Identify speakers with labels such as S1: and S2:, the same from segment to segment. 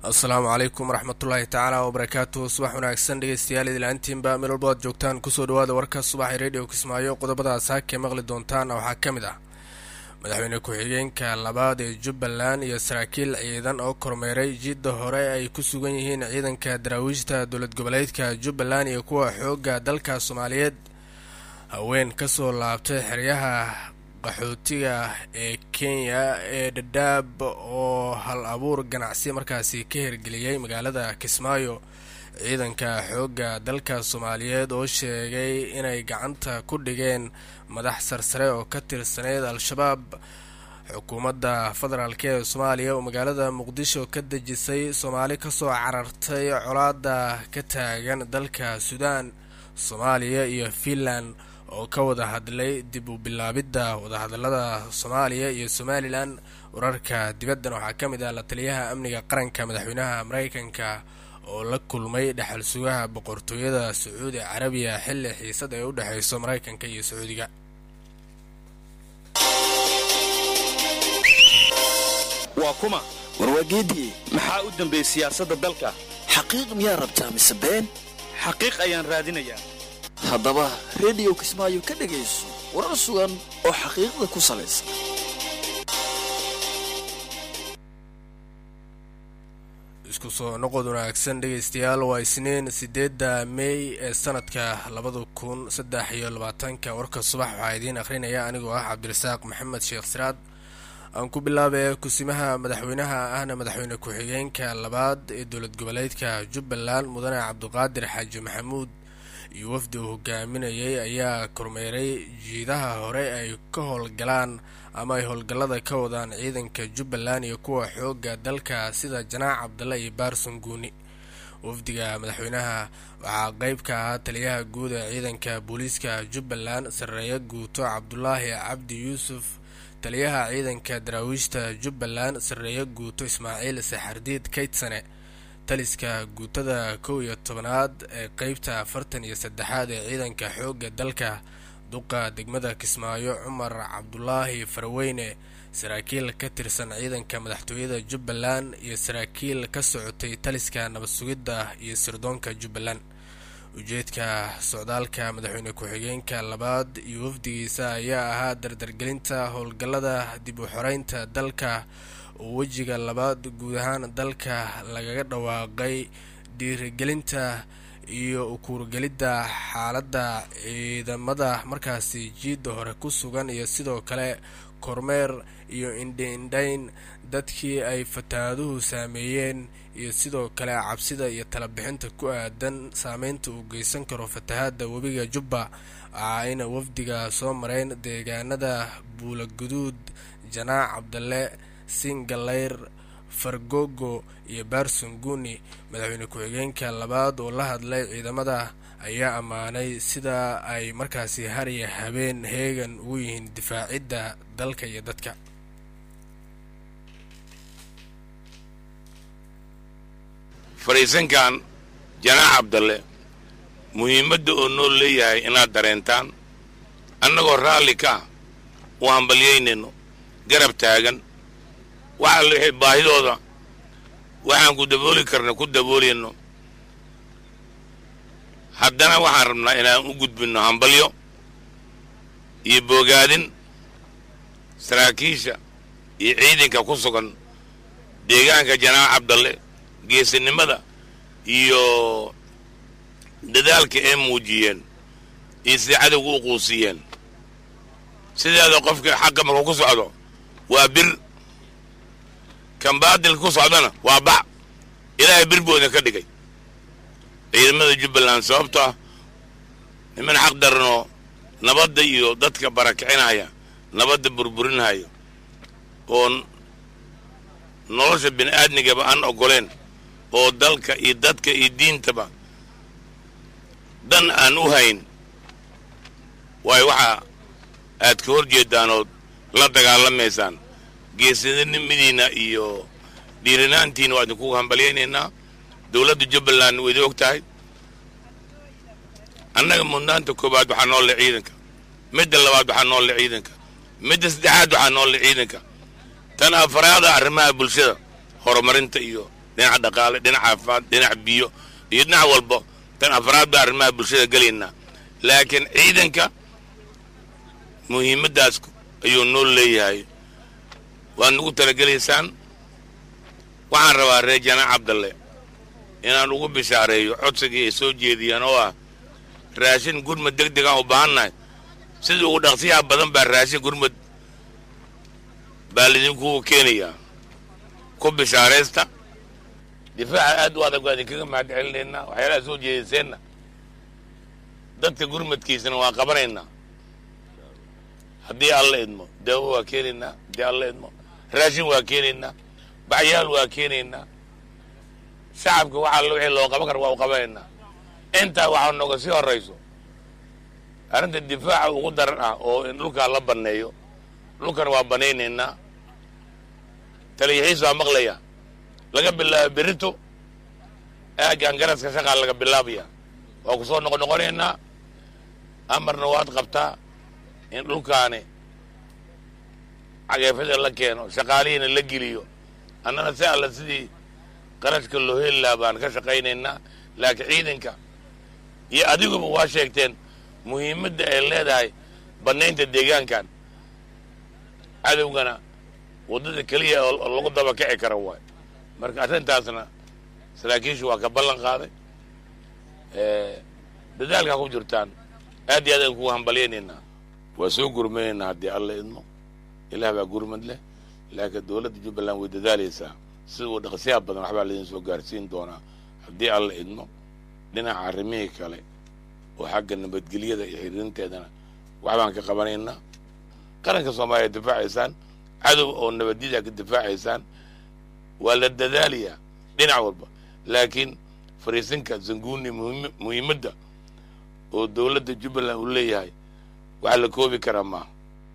S1: asalaamu calaykum waraxmatullaahi tacaala wabarakaatuhu subax wanaagsan dhegeystayaal idilaantiinba meel walba aad joogtaan kusoo dhawaada warka subaxay radio kismaayo qodobadaas haakee maqli doontaana waxaa ka mid ah madaxweyne ku-xigeenka labaad ee jubbaland iyo saraakiil ciidan oo kormeeray jidda hore ay ku sugan yihiin ciidanka daraawiishta dowlad goboleedka jubbaland iyo kuwa xoogga dalka soomaaliyeed haween kasoo laabtay xeryaha qaxootiga ee kenya ee dhadhaab oo hal abuur ganacsi markaasi ka hirgeliyey magaalada kismaayo ciidanka xoogga dalka soomaaliyeed oo sheegay inay gacanta ku dhigeen madax sarsare oo ka tirsaneyd al-shabaab xukuumadda federaalk ee soomaaliya oo magaalada muqdisho ka dejisay soomaali kasoo carartay colaada ka taagan dalka suudaan soomaaliya iyo finland oo ka wada hadlay dib u bilaabidda wadahadalada soomaaliya iyo somalilan wararka dibaddan waxaa ka mid ah la taliyaha amniga qaranka madaxweynaha mareykanka oo la kulmay dhexal sugaha boqortooyada sacuudi carabiya xilli xiisad ay u dhexeyso mareykanka iyo sacuudiga
S2: waa kuma
S3: warwaageediye
S2: maxaa u dambeeyey siyaasadda dalka
S3: xaqiiq miyaa rabtaa mise been
S2: xaqiiq ayaan raadinayaa
S3: haddaba rediyo kismaayo ka dhegayso warar sugan oo xaqiiqda ku salaysan
S1: isku soo noqod wanaagsan dhegaystayaal waa isniin sideedda mey ee sanadka labada kun saddex iyo labaatanka warka subax waxaa idiin akhrinaya anigoo ah cabdirasaaq maxamed sheekh siraad aan ku bilaabay kusimaha madaxweynaha ahna madaxweyne ku-xigeenka labaad ee dowlad goboleedka jubbaland mudane cabdiqaadir xaaji maxamuud iyo wafdi uu hogaaminayay ayaa kormeeray jiidaha hore ay ka howlgalaan ama ay howlgallada ka wadaan ciidanka jubbaland iyo kuwa xoogga dalka sida janaac cabdalle iyo baarson guuni wafdiga madaxweynaha waxaa qeyb ka ahaa taliyaha guud ee ciidanka booliiska jubbaland sarreeye guuto cabdulaahi cabdi yuusuf taliyaha ciidanka daraawiishta jubbaland sarreeye guuto ismaaciil saxardiid kaydsane taliska guutada kow iyo tobanaad ee qeybta afartan iyo saddexaad ee ciidanka xoogga dalka duqa degmada kismaayo cumar cabdulaahi farweyne saraakiil ka tirsan ciidanka madaxtooyada jubbaland iyo saraakiil ka socotay taliska nabad sugidda iyo sirdoonka jubbaland ujeedka socdaalka madaxweyne ku-xigeenka labaad iyo wafdigiisa ayaa ahaa dardargelinta howlgallada dib u xoreynta dalka oo wejiga labaad guud ahaan dalka lagaga dhawaaqay dhiirigelinta iyo ukuurgelidda xaaladda ciidamada markaasi jiidda hore ku sugan iyo sidoo kale kormeer iyo indhi-indhayn dadkii ay fataaduhu saameeyeen iyo sidoo kale cabsida iyo talabixinta ku aadan saameynta uu geysan karo fatahaadda webiga jubba waxaa ayna wafdiga soo mareyn deegaanada buulaguduud janaac cabdalle singaleyr fargogo iyo baarson guuni madaxweyne ku-xigeenka labaad oo la hadlay ciidamada ayaa ammaanay sida ay markaasi hariya habeen heegan ugu yihiin difaacidda dalka iyo dadka
S4: fariisankan janaac cabdalle muhiimadda oo noo leeyahay inaad dareentaan annagoo raalli ka ah u hambalyaynayno garab taagan waxa lixi baahidooda waxaan ku dabooli karna ku daboolayno haddana waxaan rabnaa inaan u gudbinno hambalyo iyo boogaadin saraakiisha iyo ciidanka ku sugan deegaanka janaac cabdalle geesinimada iyo dadaalka ay muujiyeen iyo sida cadowga u quusiyeen sideeda qofka xagga markuu ku socdo waa bir kan baadilka ku socdana waa bac ilaahay bir booda ka dhigay ciidamada jubbaland sababto ah niman xaq daranoo nabadda iyo dadka barakicinaya nabadda burburinaya oo nolosha bini aadmigaba aan oggoleen oo dalka iyo dadka iyo diintaba dan aan u hayn waayo waxaa aad ka hor jeedaanood la dagaalamaysaan geesinimadiina iyo dhiirinaantiina waa idinku hambalyaynaynaa dowladda jubbaland waydi og tahay annaga mudnaanta koowaad waxaa noolle ciidanka midda labaad waxaa noolle ciidanka midda saddexaad waxaa noolle ciidanka tan afaraada arrimaha bulshada horumarinta iyo dhinaca dhaqaale dhinac caafimaad dhinac biyo iyo dhinac walba tan afraad baa arrimaha bulshada gelaynaa laakiin ciidanka muhiimaddaas ayuu noo leeyahay waad nagu talagelaysaan waxaan rabaa reer janaac cabdalle inaan ugu bishaareeyo codsigii ay soo jeediyaan oo ah raashin gurmad deg degaan u baahannahay sidii ugu dhaqsiyaha badan baa raashin gurmad baa lidinku keenayaa ku bishaaraysta difaaca aad u adag waa idinkaga mahad celinaynaa waxyaalaha soo jeediseenna dadka gurmadkiisana waa qabanaynaa haddii alla idmo daawo waa keenaynaa haddii alla idmo raashin waa keenaynaa bacyaal waa keenaynaa shacabka waxa alla wixii loo qaban kara waa u qabanaynaa intaa waxaa nooga sii horrayso arrinta difaaca ugu daran ah oo in dhulkaa la banneeyo dhulkana waa banaynaynaa taliyaxiis waa maqlaya laga bilaabo berito aaggan garaska shaqaa laga bilaabaya waa ku soo noqonoqonaynaa amarna waad qabtaa in dhulkaani cageefada la keeno shaqaalihiina la geliyo annana si alla sidii qarashka loo heli lahaa baan ka shaqaynaynaa laakiin ciidanka iyo adiguba waa sheegteen muhiimadda ay leedahay bannaynta deegaankan cadowgana waddada keliya oo lagu daba kici kara waay marka arrintaasna saraakiishu waa ka ballan qaaday dadaalkaa ku jirtaan aad iyo aad aan kugu hambalyaynaynaa waa soo gurmanaynaa haddii alla idmo ilaah baa gurmad leh laakiin dowladda jubbaland way dadaalaysaa sida uu dhaqsiyaha badan waxbaa laydin soo gaarsiin doonaa haddii alla idmo dhinaca arrimihii kale oo xagga nabadgelyada iyo xiriirinteedana waxbaan ka qabanaynaa qaranka soomaaliya difaacaysaan cadow oo nabadiyada ka difaacaysaan waa la dadaalayaa dhinac walba laakiin fariisinka zanguuni muhiimadda oo dowladda jubbaland uu leeyahay wax la koobi karaa maaha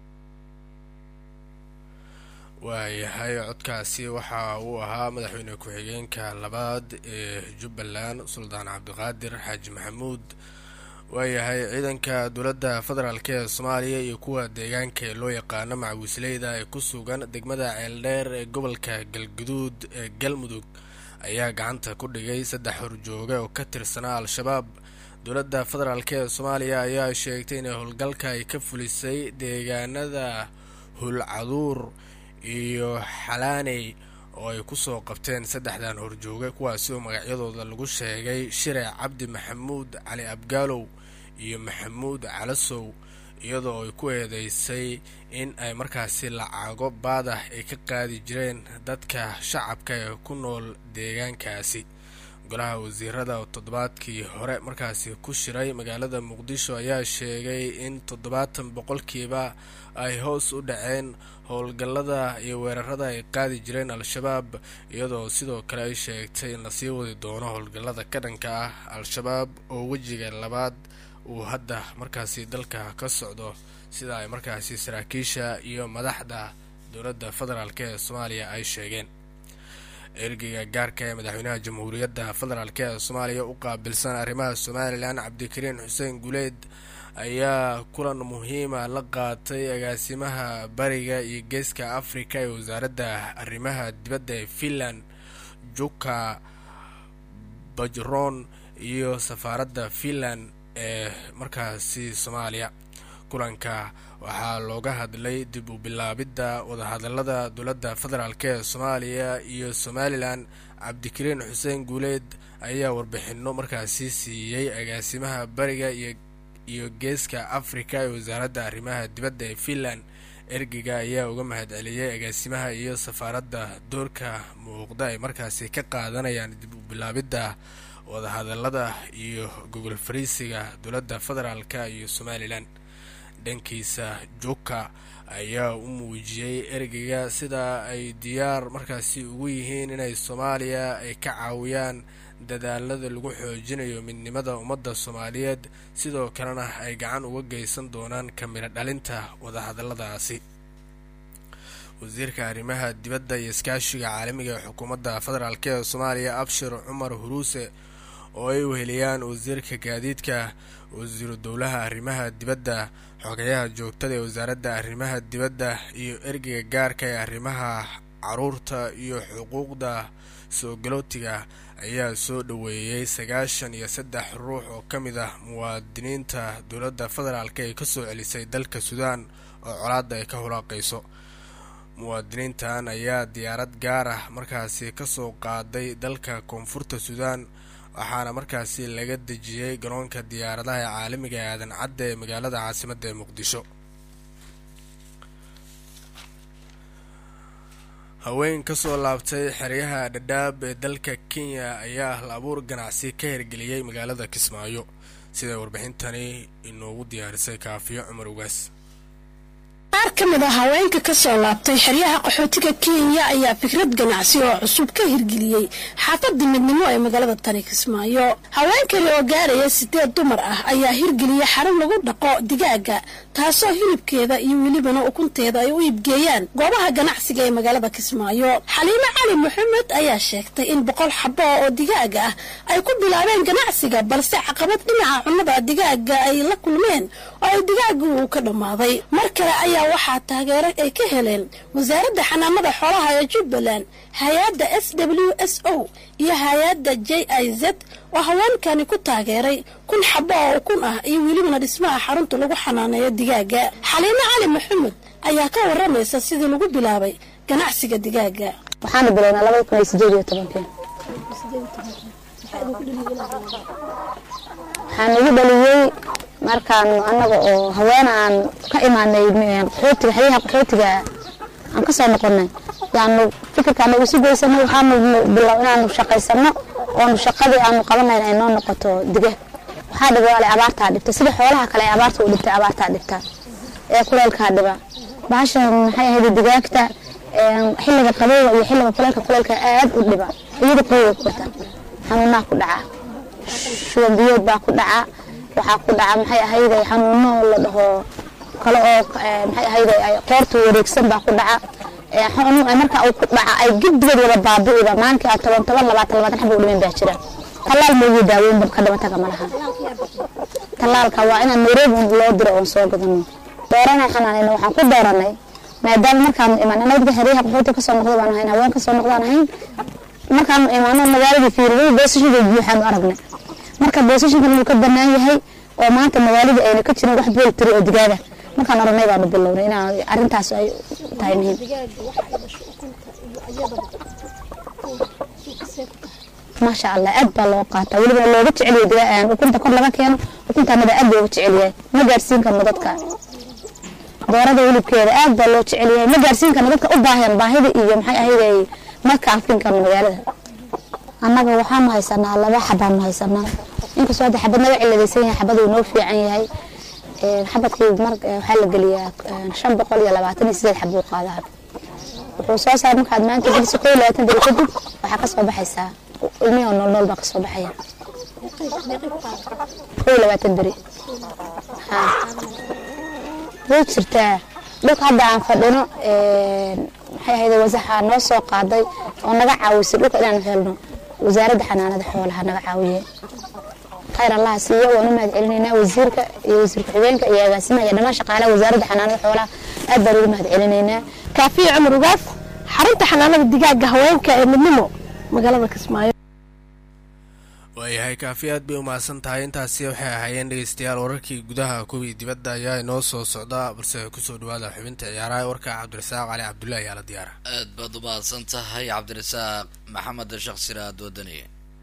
S1: waayahay codkaasi waxa uu ahaa madaxweyne ku-xigeenka labaad ee jubbaland suldaan cabdiqaadir xaaji maxamuud waayahay ciidanka dowladda federaalk ee soomaaliya iyo kuwa deegaanka ee loo yaqaano macawisleyda ee ku sugan degmada ceeldheer ee gobolka galguduud ee galmudug ayaa gacanta ku dhigay saddex horjooge oo ka tirsanaa al-shabaab dowladda federaalk ee soomaaliya ayaa sheegtay inay howlgalka ay ka fulisay deegaanada hulcaduur iyo xalaaney oo ay kusoo qabteen saddexdan horjooge kuwaasi oo magacyadooda lagu sheegay shire cabdi maxamuud cali abgaalow iyo maxamuud calasow iyadoo ay ku eedeysay in ay markaasi lacago baadax ay ka qaadi jireen dadka shacabka ee ku nool deegaankaasi golaha wasiirada oo toddobaadkii hore markaasi ku shiray magaalada muqdisho ayaa sheegay in toddobaatan boqolkiiba ay hoos u dhaceen howlgallada iyo weerarada ay qaadi jireen al-shabaab iyadoo sidoo kale ay sheegtay in lasii wadi doono howlgallada ka dhanka ah al-shabaab oo wejiga labaad uu hadda markaasi dalka ka socdo sida ay markaasi saraakiisha iyo madaxda dowladda federaalk ee soomaaliya ay sheegeen ergeyga gaarka ee madaxweynaha jamhuuriyadda federaalk ee soomaaliya u qaabilsan arrimaha somalilan cabdikariin xuseen guleed ayaa kulan muhiima la qaatay agaasimaha bariga iyo geeska afrika ee wasaaradda arrimaha dibadda ee finland juka bajron iyo safaaradda finland ee markaasi soomaaliya kulanka waxaa looga hadlay dib u bilaabidda wadahadalada dowladda federaalk ee soomaaliya iyo somalilan cabdikariin xuseen guuleed ayaa warbixino markaasi siiyey agaasimaha bariga iyo iyo geeska afrika ee wasaaradda arrimaha dibadda ee finland ergeyga ayaa uga mahad celiyey agaasimaha iyo safaaradda doorka muuqda ay markaasi ka qaadanayaan dib u bilaabidda wadahadalada iyo gogol fariisiga dowladda federaalka iyo somalilan dhankiisa juka ayaa u muujiyey ergeyga sida ay diyaar markaasi ugu yihiin inay soomaaliya ay ka caawiyaan dadaalada lagu xoojinayo midnimada ummadda soomaaliyeed sidoo kalena ay gacan uga geysan doonaan kamiro dhalinta wadahadaladaasi wasiirka arrimaha dibadda iyo iskaashiga caalamiga ee xukuumadda federaalk ee soomaaliya abshir cumar huruuse oo ay weheliyaan wasiirka gaadiidka wasiiru dowlaha arrimaha dibadda xogayaha joogtada ee wasaaradda arrimaha dibadda iyo ergeyga gaarka ee arrimaha caruurta iyo xuquuqda soo galootiga ayaa soo dhoweeyey sagaashan iyo saddex ruux oo ka mid ah muwaadiniinta dowladda federaalk ee kasoo celisay dalka suudaan oo colaadda ay ka hulaaqayso muwaadiniintan ayaa diyaarad gaar ah markaasi kasoo qaaday dalka koonfurta suudaan waxaana markaasi laga dejiyey garoonka diyaaradaha ee caalamiga ee aadan cadda ee magaalada caasimadda ee muqdisho haween kasoo laabtay xeryaha dhadhaab ee dalka kenya ayaa hal abuur ganacsi ka hirgeliyey magaalada kismaayo siday warbixintani inoogu diyaarisay kaafiyo cumar ugaas
S5: qaar ka mid a haweenka ka soo laabtay xeryaha qaxootiga kenya ayaa fikrad ganacsi oo cusub ka hirgeliyey xaafadda midnimo ee magaalada tani kismaayo haweenkani oo gaaraya sideed dumar ah ayaa hirgeliyey xarun lagu dhaqo digaaga taasoo hilibkeeda iyo welibana ukunteeda ay u iibgeeyaan goobaha ganacsiga ee magaalada kismaayo xaliime cali maxamed ayaa sheegtay in boqol xabo oo digaaga ah ay ku bilaabeen ganacsiga balse caqabad dhinaca cunnada digaaga ay la kulmeen oo ay digaaga uu ka dhammaaday mar kale ayaa waxaa taageero ay ka heleen wasaaradda xanaanada xoolaha ee jubbaland hay-adda s w s o iyo hay-adda j i z oo haweenkani ku taageeray kun xabo oo ukun ah iyo welibana dhismaha xarunta lagu xanaaneeyo digaaga xaliime cali maxamed ayaa ka waramaysa sidii lagu bilaabay ganacsiga digaaga
S6: waxaana bilownaa labada kun iyo sideed iyo tobankii waxaan igu dhaliyey markaan annaga oo haween aan ka imaanay qaxootiga xeryaha qaxootiga aan ka soo noqonay yaanu fikirkaan nagu si geysanay waxaanu bilow inaanu shaqaysano oonu shaqadii aanu qabanayn ay noo noqoto digaag waxaa dhibaalay abaartaa dhibta sida xoolaha kale ay abaarta u dhibtay abaartaa dhibta ee kuleelkaa dhiba bahashan maxay ahayd digaagta xilliga qabowga iyo xilliga kuleelka kuleelka aad u dhiba iyada qabowga ku wata xanuunaa ku dhaca shuban biyood baa ku dhaca waxaa ku dhaca maxay ahayday xanuuno la dhaho kale oo maxay ahayday qoorta wareegsan baa ku dhaca marka uu ku dhaca ay giddigood wada baabi'iba maalinkii aad toban toban labaatan labaatan xaba u dhiman baa jira tallaal moogu daaweyn ka dhamataga ma laha tallaalka waa inaan nairobi loo diro oon soo gadano dooranay xanaanayna waxaan ku dooranay maadaama markaanu imaan anadka xeryaha qaxooti kasoo noqda baan ahayn haween kasoo noqdaan ahayn markaanu imaano magaaladii fiiriday boosashinka buuxaanu aragnay marka boosashinkan wuu ka banaan yahay oo maanta magaaladii ayna ka jirin wax bool tiri oo digaaga markaan oranay baanu bilownay inaan arrintaas ay tahay muhiim maasha allah aad baa loo qaataa welibana looga jeceliyo digaa ukunta kor laga keeno ukuntaanada aad looga jecelyahay ma gaarsiin karno dadka doorada hilibkeeda aad baa loo jecelyahay ma gaarsiin karno dadka u baahan baahida iyo maxay ahayday ma kaafin karno magaalada annaga waxaanu haysanaa laba xabaanu haysanaa inkastoo hadda xabad naga ciladaysan yahay xabad uu noo fiican yahay xabadkii mar waxaa la geliyaa shan boqol iyo labaatan iyo sideed xabuu qaadaa wuxuu soo saar markaad maanta geliso koo iyo labaatan beri kadib waxaa kasoo baxaysaa ilmihii oo nool nool baa kasoo baxaya koo iyo labaatan beri way jirtaa dhulka hadda aan fadhino maxay ahayd wasaxa noo soo qaaday oo naga caawisay dhulka inaan helno wasaaradda xanaanada xoolaha naga caawiye khayr allaha siiyo waan u mahad celinaynaa wasiirka iyo wasiir ku-xigeenka iyo agaasimaha iyo dhammaan shaqaalaha wasaaradda xanaanada xoolaha aad baan ugu mahad celinaynaa
S5: kaafiya cumar ugaas xarunta xanaanada digaaga haweenka ee midnimo magaalada kismaayo
S1: waayahay kaafi aad bay umahadsan tahay intaasi waxay ahaayeen dhegeystayaal wararkii gudaha kuwii dibadda ayaa inoo soo socda balse kusoo dhawaada xubinta ciyaaraha warka cabdirasaaq cali cabdullahi ayaa la diyaara
S7: aad baad u mahadsan tahay cabdirasaaq maxamed shaksir aad wadaniye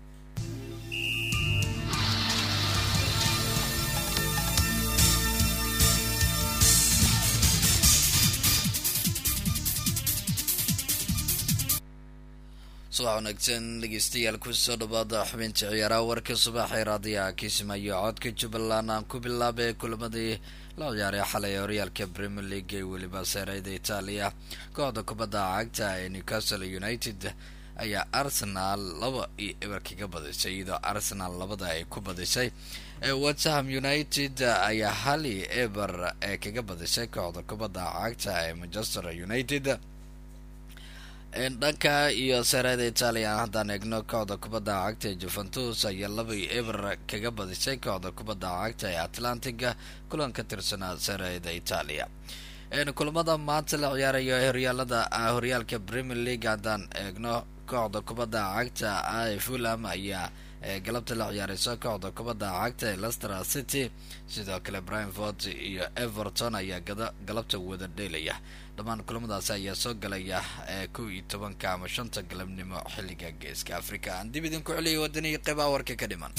S7: subax wanaagsan dhegeystayaal kusoo dhawaada xubinta ciyaaraha warka subaxee raadiyaha kismaayo codka jubbaland aan ku bilaabay kulamadii la ciyaaray xalay horyaalka premier league ee weliba seereyda itaaliya kooxda kubadda cagta ee newcastle united ayaa arsenal laba iyo eber kaga badisay iyadoo arsenal labada ay ku badisay westham united ayaa hali eber ee kaga badisay kooxda kubadda cagta ee manchester united dhanka iyo seerada itaaliya haddaan eegno kooxda kubadda cagta ee juventus ayaa laba iyo eber kaga badisay kooxda kubadda cagta ee atlantiga kulan ka tirsanaa seerada itaaliya kulamada maanta la ciyaarayo horyaalada horyaalka premier league haddaan eegno kooxda kubadda cagta ee fulham ayaa galabta la ciyaareyso kooxda kubadda cagta ee lester city sidoo kale brianford iyo everton ayaa galabta wada dheelaya dhammaan kulamadaasi ayaa soo galaya kow iyo tobanka ama shanta galabnimo xilliga geeska africa aan dib idinku celiyay wadaniga qeybaha warka ka dhiman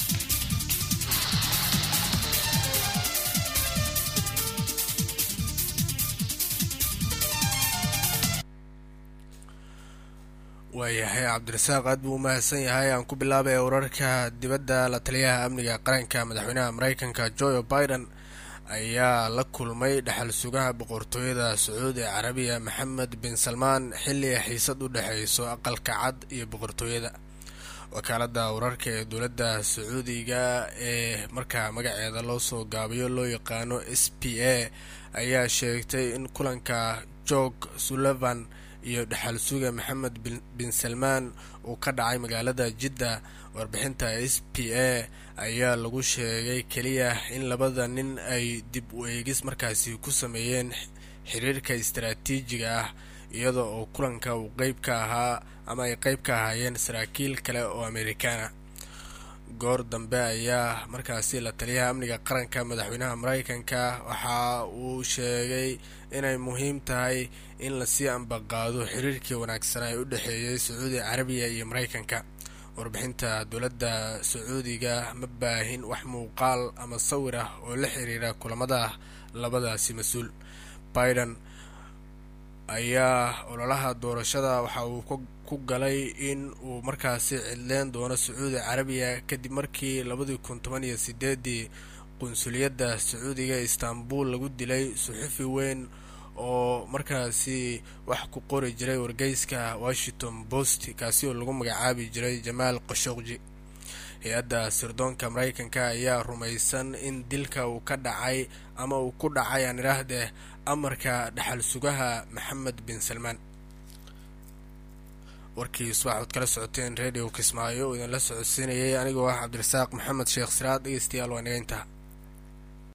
S1: waayahay cabdirasaaq aad buu umahadsan yahay aan ku bilaabay wararka dibadda la taliyaha amniga qaranka madaxweynaha mareykanka joe biden ayaa la kulmay dhexal sugaha boqortooyada sacuudi carabiya maxamed bin salmaan xilli xiisad u dhexeyso aqalka cad iyo boqortooyada wakaalada wararka ee dowladda sacuudiga ee markaa magaceeda loo soo gaabiyo loo yaqaano s p a ayaa sheegtay in kulanka jorg sullivan iyo dhexal suga maxamed bin salmaan uu ka dhacay magaalada jidda warbixinta s p a ayaa lagu sheegay keliya in labada nin ay dib u eegis markaasi ku sameeyeen xiriirka istaraatiijiga ah iyada oo kulanka uu qeyb ka ahaa ama ay qeyb ka ahaayeen saraakiil kale oo amerikaana goor dambe ayaa markaasi la taliyaha amniga qaranka madaxweynaha mareykanka waxa uu sheegay inay muhiim tahay in lasii ambaqaado xiriirkii wanaagsanaa ee u dhexeeyay sacuudi carabiya iyo mareykanka warbixinta dowladda sacuudiga ma baahin wax muuqaal ama sawir ah oo la xiriira kulamada labadaasi mas-uul biden ayaa ololaha doorashada waxa uu ku galay in uu markaasi cidleen doono sacuudi carabiya kadib markii labadii kun toban iyo sideedii qunsuliyadda sacuudiga istanbul lagu dilay suxufi weyn oo markaasi wax ku qori jiray wargeyska washington post kaasi oo lagu magacaabi jiray jamaal qashokji hay-adda sirdoonka mareykanka ayaa rumaysan in dilka uu ka dhacay ama uu ku dhacay aan idhaahdee amarka dhexal sugaha maxamed bin salmaan warkii subax ood kala socoteen radio kismaayo uu idinla socodsiinayay anigoo ah cabdirasaaq maxamed sheekh siraad dhegeystayaal waa naga intaa